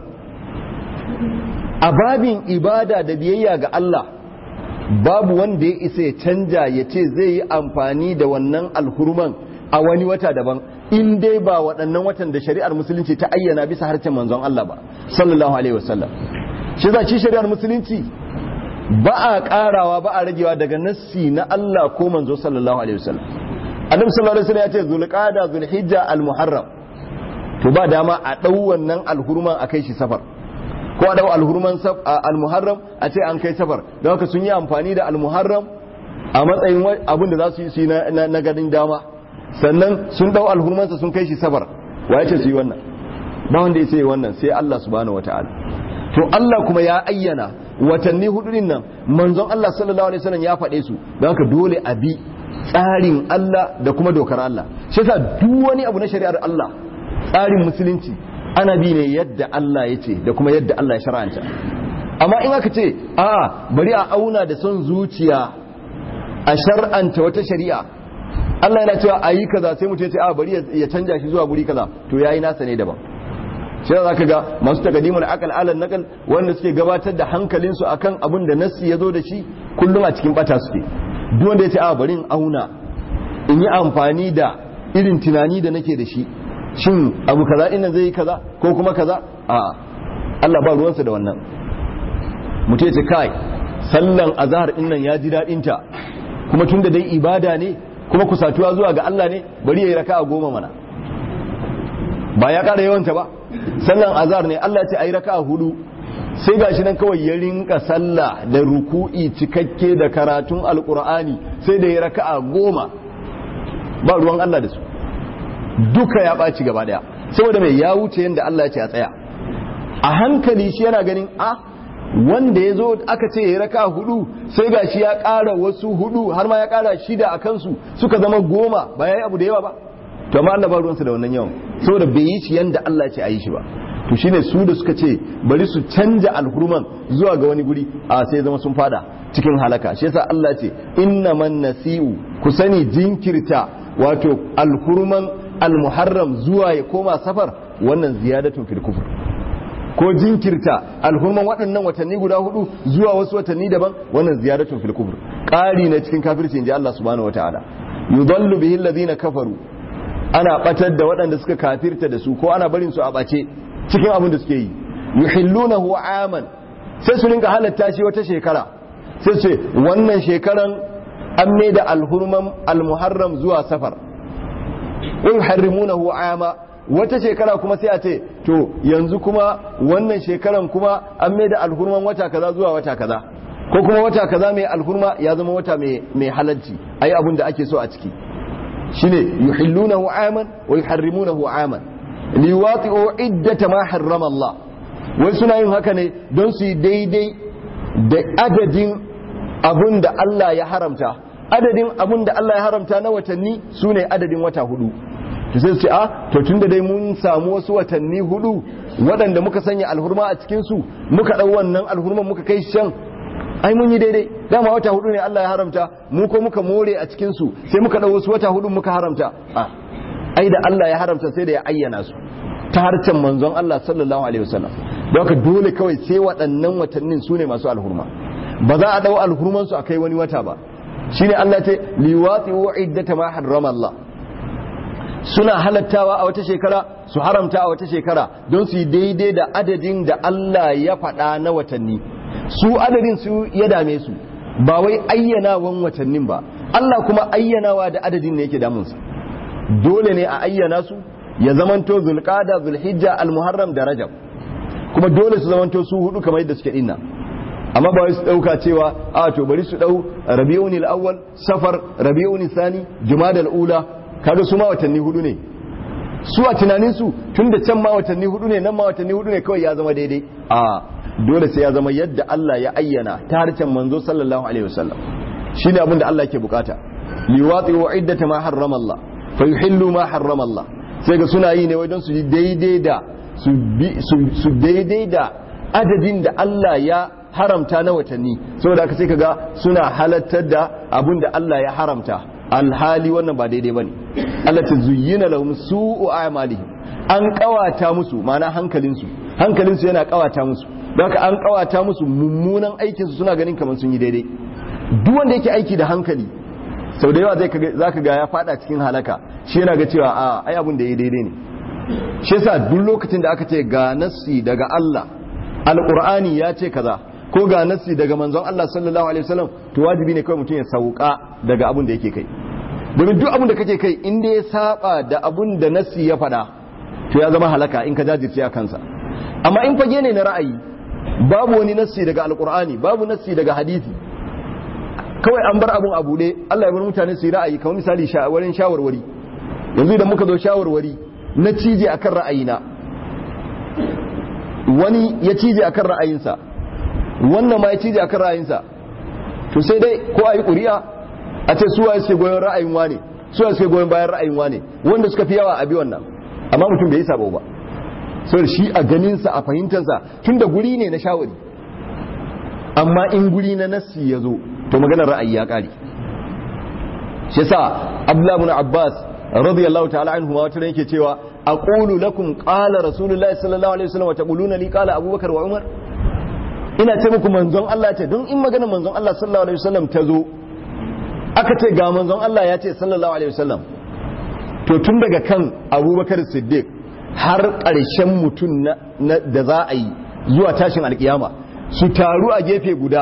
a babin ibada da biyayya ga Allah babu wanda ya isa ya canja ya ce zai yi amfani da wannan alhurman a wani wata daban in dai ba waɗannan watan da shari'ar musulunci ta ayyana bisa harshen manzon Allah ba sallallahu alaihi wasallam shi za shi shari'ar musulunci ba a ƙarawa ba a ragewa daga nassi na Allah ko manzo sallallahu alaihi wasallam annabi sallallahu alaihi wasallam ya ce zulqa'da zulhijja almuharram to ba dama a dau wannan alhurman a kai shi safar ko a dau alhurman almuharram a ce an kai safar don haka sun yi amfani da almuharram a matsayin abin da za su yi su na ganin dama sannan sun dau alhurmansa sun kai shi safar wa ya ce su yi wannan ba wanda ya sai wannan sai Allah subhanahu wataala to Allah kuma ya ayyana watanni hudu din nan manzon Allah sallallahu alaihi wasallam ya faɗe su don haka dole a bi tsarin Allah da kuma dokar Allah shi yasa duk wani abu na shari'ar Allah tsarin musulunci ana bi ne yadda Allah ya ce da kuma yadda Allah ya shar'anta amma in aka ce a bari a auna da son zuciya a shar'anta wata shari'a Allah yana cewa ayi kaza sai mutum ya ce a bari ya canja shi zuwa guri kaza to yayi nasa ne daban shi za ka ga masu takadimul akal alal nakal wanda suke gabatar da hankalinsu akan abin da nassi ya zo da shi kullum a cikin bata suke duk wanda ya ce a bari in auna in yi amfani da irin tunani da nake da shi shin abu kaza ina zai yi kaza ko kuma kaza a Allah ba ruwansa da wannan mutum ya ce kai sallan azhar din nan ya ji daɗin ta kuma tun da dai ibada ne kuma kusatuwa zuwa ga Allah ne bari ya yi raka'a goma mana ba ya ƙara yawanta ba sallan azhar ne Allah ce ayi raka'a hudu sai gashi nan kawai ya rinka sallah da ruku'i cikakke da karatun alqur'ani sai da ya raka'a goma ba ruwan Allah da su duka ya ɓaci gaba daya saboda mai ya wuce yadda Allah ya ce a tsaya a hankali shi yana ganin a wanda ya zo aka ce ya raka hudu sai ga shi ya ƙara wasu hudu har ma ya ƙara shida a kansu suka zama goma ba ya yi abu da yawa ba to amma Allah ba ruwansa da wannan yawan saboda bai yi shi yanda Allah ya ce a yi shi ba to shine su da suka ce bari su canja alhurman zuwa ga wani guri a sai zama sun fada cikin halaka shi yasa Allah ce innaman nasi'u ku sani jinkirta wato alhurman almuharram zuwa ya koma safar wannan ziyadatun fil kufr ko jinkirta alhurman waɗannan watanni guda hudu zuwa wasu watanni daban wannan ziyadatun fil kufr ƙari na cikin kafirci inji Allah subhanahu wataala yudallu bihi alladhina kafaru ana batar da waɗanda suka kafirta da su ko ana barin su a bace cikin abin da suke yi yuhillunahu aman sai su rinka halatta shi wata shekara sai su ce wannan shekaran an mai da alhurman almuharram zuwa safar wa yuharrimunahu ama wata shekara kuma sai a ce to yanzu kuma wannan shekaran kuma an mai da alhurman wata kaza zuwa wata kaza ko kuma wata kaza mai alhurma ya zama wata mai halalci ayi abin da ake so a ciki shine yuhillunahu aman wa yuharrimunahu aman liwati'u iddata ma harrama Allah wai suna yin haka ne don su yi daidai da adadin abun da Allah ya haramta adadin abun da Allah ya haramta na watanni su ne adadin wata hudu to sai su ce a to tunda dai mun samu wasu watanni hudu waɗanda muka sanya alhurma a cikin su muka ɗau wannan alhurman muka kai shan ai mun yi daidai dama wata hudu ne Allah ya haramta mu ko muka more a cikin su sai muka ɗau wasu wata hudu muka haramta a ai da Allah ya haramta sai da ya ayyana su ta harcen manzon Allah sallallahu alaihi wasallam don haka dole kawai sai waɗannan watannin su ne masu alhurma ba za a ɗau alhurman su a kai wani wata ba shine Allah ce liwati wa iddata ma harrama Allah suna halattawa a wata shekara su haramta a wata shekara don su yi daidai da adadin da Allah ya faɗa na watanni su adadin su ya dame su ba wai ayyanawan watannin ba Allah kuma ayyanawa da adadin ne yake damunsa dole ne a ayyana su ya zamanto zulqada zulhijja almuharram da rajab kuma dole su zamanto su hudu kamar yadda suke dinna amma ba wai su dauka cewa a to bari su dau rabiul awwal safar rabiul thani jumadal ula kaga su ma watanni hudu ne su a tunanin su tunda can ma watanni hudu ne nan ma watanni hudu ne kawai ya zama daidai a dole sai ya zama yadda Allah ya ayyana ta harshen manzo sallallahu alaihi wasallam shine abin da Allah ke bukata liwati wa iddata ma harrama Allah fa yuhillu ma harrama Allah sai ga suna yi ne wai don su yi daidai da su daidai da adadin da Allah ya haramta na watanni saboda haka sai kaga suna halattar da abin da Allah ya haramta alhali wannan ba daidai bane Allah ta zuyyina lahum su'u a'malihim an kawata musu ma'ana hankalinsu hankalinsu yana kawata musu don haka an kawata musu mummunan aikinsu suna ganin kamar sun yi daidai duk wanda yake aiki da hankali sau da yawa za ka ga ya fada cikin halaka shi yana ga cewa a ai abin da ya daidai ne shi yasa duk lokacin da aka ce ga nassi daga Allah alqur'ani ya ce kaza ko ga nassi daga manzon Allah sallallahu alaihi wasallam to wajibi ne kawai mutum ya sauka daga abin da yake kai domin duk abin da kake kai in dai ya saba da abin da nassi ya fada to ya zama halaka in ka jajirce a kansa amma in fage ne na ra'ayi babu wani nassi daga alqur'ani babu nassi daga hadisi kawai an bar abun a buɗe Allah ya bar mutane su yi ra'ayi kamar misali wurin shawarwari yanzu idan muka zo shawarwari na cije akan ra'ayina wani ya cije akan ra'ayinsa wannan ma ya cije akan ra'ayinsa to sai dai ko a yi ƙuri'a a ce suwa suke goyon ra'ayin wane suwa suke goyon bayan ra'ayin wane wanda suka fi yawa a bi wannan amma mutum bai yi sabo ba saboda shi a ganinsa a fahimtarsa tun da guri ne na shawari amma in guri na nassi ya zo to maganar ra'ayi ya ƙare shi yasa abdullahi ibn abbas radiyallahu ta'ala anhu ma wata yake cewa aqulu lakum qala rasulullahi sallallahu alaihi wasallam wa taquluna li qala abubakar wa umar ina ce muku manzon Allah ce don in magana manzon Allah sallallahu alaihi wasallam ta zo aka ce ga manzon Allah ya ce sallallahu alaihi wasallam to tun daga kan abubakar siddiq har ƙarshen mutum da za a yi zuwa tashin alkiyama su taru a gefe guda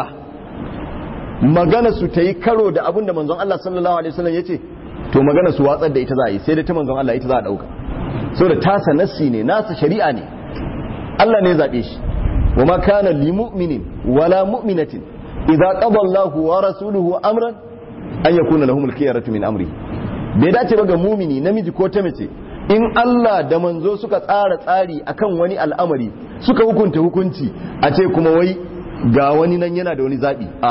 magana su ta yi karo da abin da manzon Allah sallallahu alaihi wasallam ya ce to magana su watsar da ita za a yi sai da ta manzon Allah ita za a ɗauka saboda tasa nassi ne nasa shari'a ne Allah ne zaɓe shi wa ma kana li mu'minin wala mu'minatin idza qada Allahu wa rasuluhu amran an yakuna lahumul khiyaratu min amri bai dace ba ga mumini namiji ko ta mace in Allah da manzo suka tsara tsari akan wani al'amari suka hukunta hukunci a ce kuma wai ga wani nan yana da wani zabi a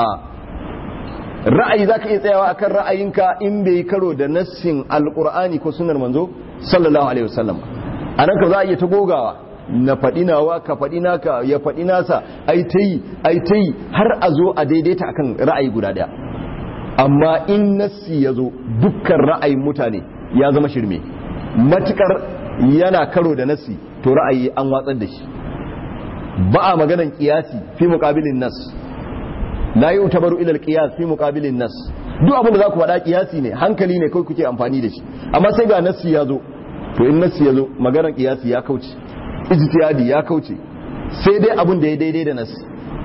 ra'ayi zaka iya tsayawa akan ra'ayinka in bai karo da nassin alqur'ani ko sunnar manzo sallallahu alaihi wasallam anan ka za a iya ta gogawa na faɗi nawa ka faɗi naka ya faɗi nasa ai ta yi ai ta yi har a zo a daidaita akan ra'ayi guda ɗaya amma in nassi ya zo dukkan ra'ayin mutane ya zama shirme matukar yana karo da nassi to ra'ayi an watsar da shi ba a maganan kiyasi fi muqabilin nas la yu'tabaru ila al-qiyas fi muqabilin nas duk abin da za ku faɗa kiyasi ne hankali ne kawai kuke amfani da shi amma sai ga nassi ya zo to in nassi ya zo maganar kiyasi ya kauce ijtihadi ya kauce sai dai abin da ya daidai da nassi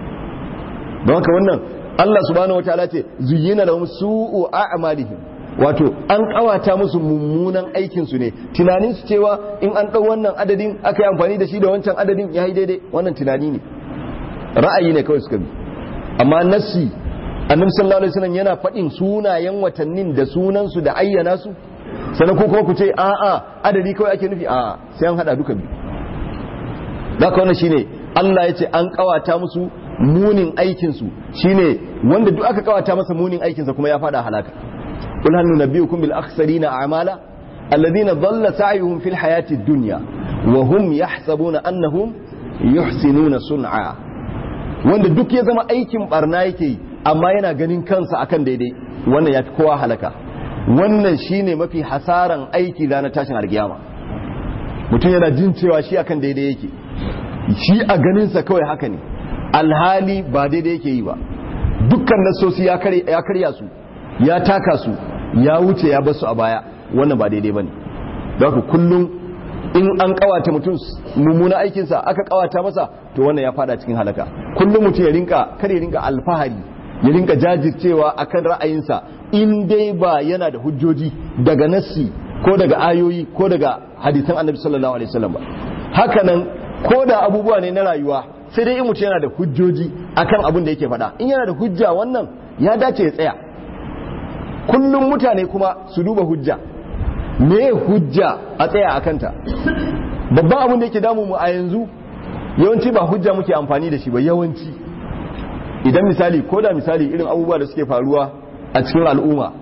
don haka wannan Allah subhanahu wataala ce zuyyina lahum su'u a'malihim wato an kawata musu mummunan aikin su ne tunanin su cewa in an dau wannan adadin aka yi amfani da shi da wancan adadin ya yi daidai wannan tunani ne ra'ayi ne kawai suka bi amma nassi annabi sallallahu alaihi wasallam yana faɗin sunayen watannin da sunan su da ayyana su sannan ko kuma ku ce a'a adadi kawai ake nufi a'a sai an hada duka biyu haka wannan shine Allah ya ce an kawata musu munin aikinsu shine wanda duk aka kawata masa munin aikinsa kuma ya fada halaka kul hal nunabbiukum bil akhsarina a'mala alladhina dhalla sa'yuhum fil hayati dunya wa hum yahsabuna annahum yuhsinuna sun'a wanda duk ya zama aikin barna yake yi amma yana ganin kansa akan daidai wannan yafi kowa halaka wannan shine mafi hasaran aiki ranar tashin alkiyama mutum yana jin cewa shi akan daidai yake shi a ganinsa kawai haka ne alhali ba daidai yake yi ba dukkan nasosi ya karya su ya taka su ya wuce ya basu a baya wannan ba daidai ba ne ku kullum in an kawata mutum mummuna aikinsa aka kawata masa to wannan ya fada cikin halaka kullum mutum ya rinka kar ya rinka alfahari ya rinka jajircewa akan ra'ayinsa in dai ba yana da hujjoji daga nassi ko daga ayoyi ko daga hadisan annabi sallallahu alaihi wasallam ba hakanan ko da abubuwa ne na rayuwa sai dai in mutum yana da hujjoji akan abin da yake faɗa in yana da hujja wannan ya dace ya tsaya kullum mutane kuma su duba hujja me hujja a tsaya a kanta babban abin da yake damu mu a yanzu yawanci ba hujja muke amfani da shi ba yawanci idan misali ko da misali irin abubuwa da suke faruwa a cikin al'umma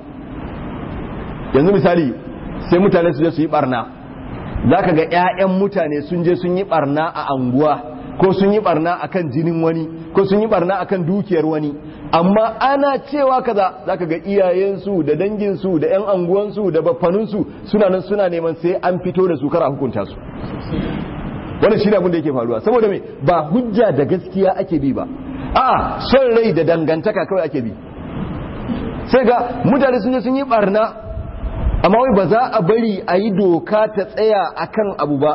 yanzu misali sai mutane su je su yi barna za ka ga 'ya'yan mutane sun je sun yi barna a anguwa ko sun yi barna akan jinin wani ko sun yi barna akan dukiyar wani amma ana cewa kaza za ka ga iyayensu da danginsu da 'yan anguwansu da baffaninsu suna nan suna neman sai an fito da su kara hukunta su wannan shi abin da yake faruwa saboda me ba hujja da gaskiya ake bi ba a son rai da dangantaka kawai ake bi sai ga mutane sun je sun yi barna amma wai ba za a bari a yi doka ta tsaya akan abu ba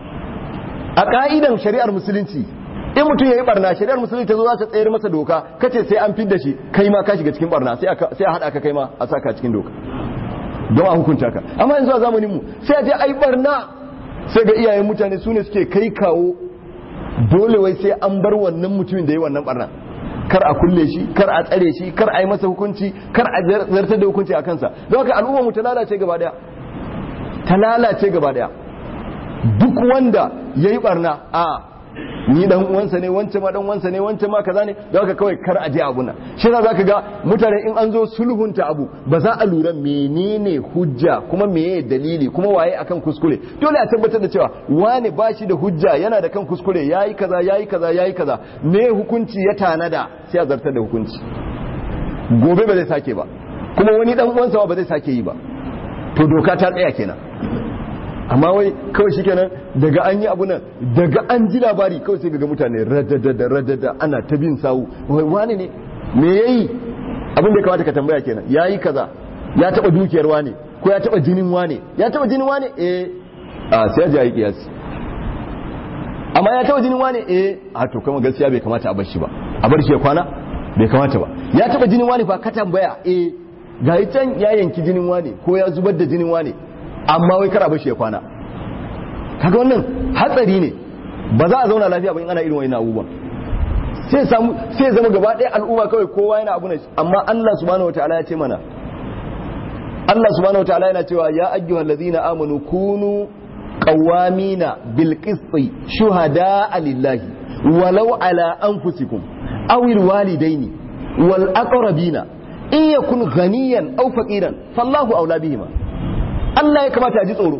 a ka'idan shari'ar musulunci in mutum ya yi barna shari'ar musulunci ta zo za ta tsayar masa doka kace sai an fidda shi kai ma ka shiga cikin barna sai a haɗa ka kai ma a saka cikin doka don a hukunta ka amma yanzu a zamanin mu sai a je a yi barna sai ga iyayen mutane su ne suke kai kawo dole wai sai an bar wannan mutumin da ya yi wannan barna kar a kulle shi kar a tsare shi kar a yi masa hukunci kar a zartar da hukunci a kansa don haka al'umma mu ta lalace gaba daya ta lalace gaba daya duk wanda ya yi barna a ni dan uwansa ne wance ma dan uwansa ne wance ma kaza ne don haka kawai kar a je abu nan shi yasa zaka ga mutane in an zo sulhunta abu ba za a lura menene hujja kuma meye dalili kuma waye akan kuskure dole a tabbatar da cewa wane ba shi da hujja yana da kan kuskure yayi kaza yayi kaza yayi kaza me hukunci ya tanada sai a zartar da hukunci gobe ba zai sake ba kuma wani dan uwansa ba zai sake yi ba to doka ta tsaya kenan amma wai kawai shikenan daga an yi abu nan daga an ji labari kawai sai ga mutane radada radada ana ta bin sawu wai wani ne me yayi abin da ya kamata ka tambaya kenan yayi kaza ya taba dukiyar wane ko ya taba jinin wane ya taba jinin wane eh a sai ya ji kiyasi amma ya taba jinin wane eh a to kuma gaskiya bai kamata a bar shi ba a bar shi ya kwana bai kamata ba ya taba jinin wane fa ka tambaya eh ga can ya yanki jinin wane ko ya zubar da jinin wane amma wai kara bashi ya kwana kaga wannan hatsari ne ba za a zauna lafiya ba in ana irin wani abubuwan sai samu sai zama gaba ɗaya al'umma kawai kowa yana abu ne amma Allah subhanahu wataala ya ce mana Allah subhanahu wataala yana cewa ya ayyuhal ladzina amanu kunu qawamina bil qisti shuhada'a lillahi walau ala anfusikum aw al walidaini wal aqrabina in yakun ghaniyan aw faqiran fallahu awla bihima Allah ya kamata a ji tsoro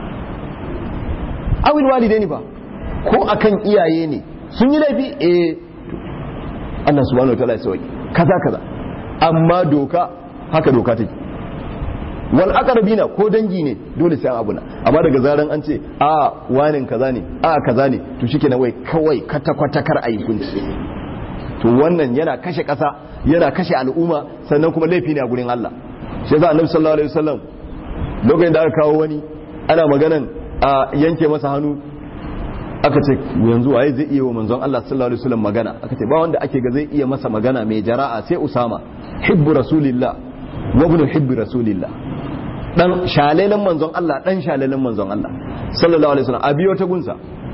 awil walidaini ba ko akan iyaye ne sun yi laifi eh Allah subhanahu wataala ya sauki kaza kaza amma doka haka doka take wal aqrabina ko dangi ne dole sai an abuna amma daga zaran an ce a wanin kaza ne a kaza ne to shikenan wai kawai kwata kwata kar ayi kunci to wannan yana kashe kasa yana kashe al'umma sannan kuma laifi ne a gurin Allah shi yasa annabi sallallahu alaihi wasallam lokacin da aka kawo wani ana maganan a yanke masa hannu aka ce yanzu waye zai iya wa manzon Allah sallallahu alaihi wasallam magana aka ce ba wanda ake ga zai iya masa magana mai jara'a sai Usama hibbu rasulillah wa ibn hibbi rasulillah dan shalelen manzon Allah dan shalelen manzon Allah sallallahu alaihi wasallam a biyo ta gunsa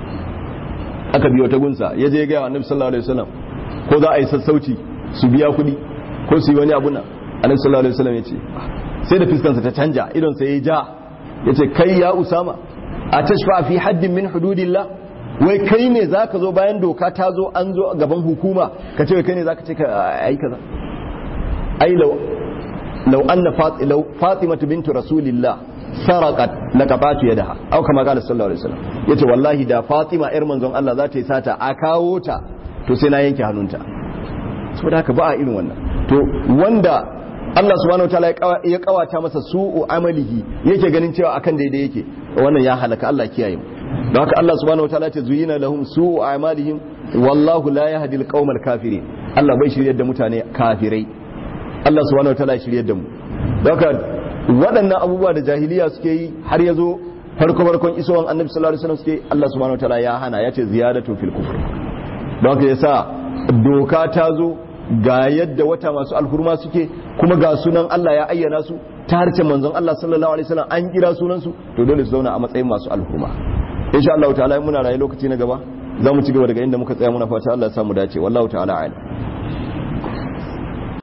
aka biyo ta gunsa ya je ga annabi sallallahu alaihi wasallam ko za a yi sassauci su biya kuɗi ko su yi wani abu na annabi sallallahu alaihi wasallam ya ce sai da fiskansa ta canja idon sa ya ja ya ce kai ya usama a tashfa fi haddin min hududillah wai kai ne zaka zo bayan doka ta zo an zo gaban hukuma ka ce kai ne zaka ce ka ai kaza ai law law anna law fatima bintu rasulillah saraqat laqabatu yadaha aw kama qala sallallahu alaihi wasallam yace wallahi da fatima yar manzon Allah za ta yi sata a kawo ta to sai na yanke hannunta saboda haka ba a irin wannan to wanda Allah subhanahu wataala ya kawata masa su'u amalihi yake ganin cewa akan daidai yake wannan ya halaka Allah kiyaye mu don haka Allah subhanahu wataala ce zuyina lahum su'u amalihim wallahu la yahdi alqaumal kafirin Allah bai shiryar da mutane kafirai Allah subhanahu wataala ya shiryar da mu don haka waɗannan abubuwa da jahiliya suke yi har ya zo farko farkon isowan annabi sallallahu alaihi wasallam suke Allah subhanahu wataala ya hana ya ce ziyadatu fil kufr don haka yasa doka ta zo ga yadda wata masu alhurma suke kuma ga sunan Allah ya ayyana su ta harshen manzon Allah sallallahu alaihi wasallam an kira sunan su to dole su zauna a matsayin masu alhurma insha Allah ta'ala muna rayu lokaci na gaba za mu ci gaba daga inda muka tsaya muna fata Allah ya samu dace wallahu ta'ala a'lam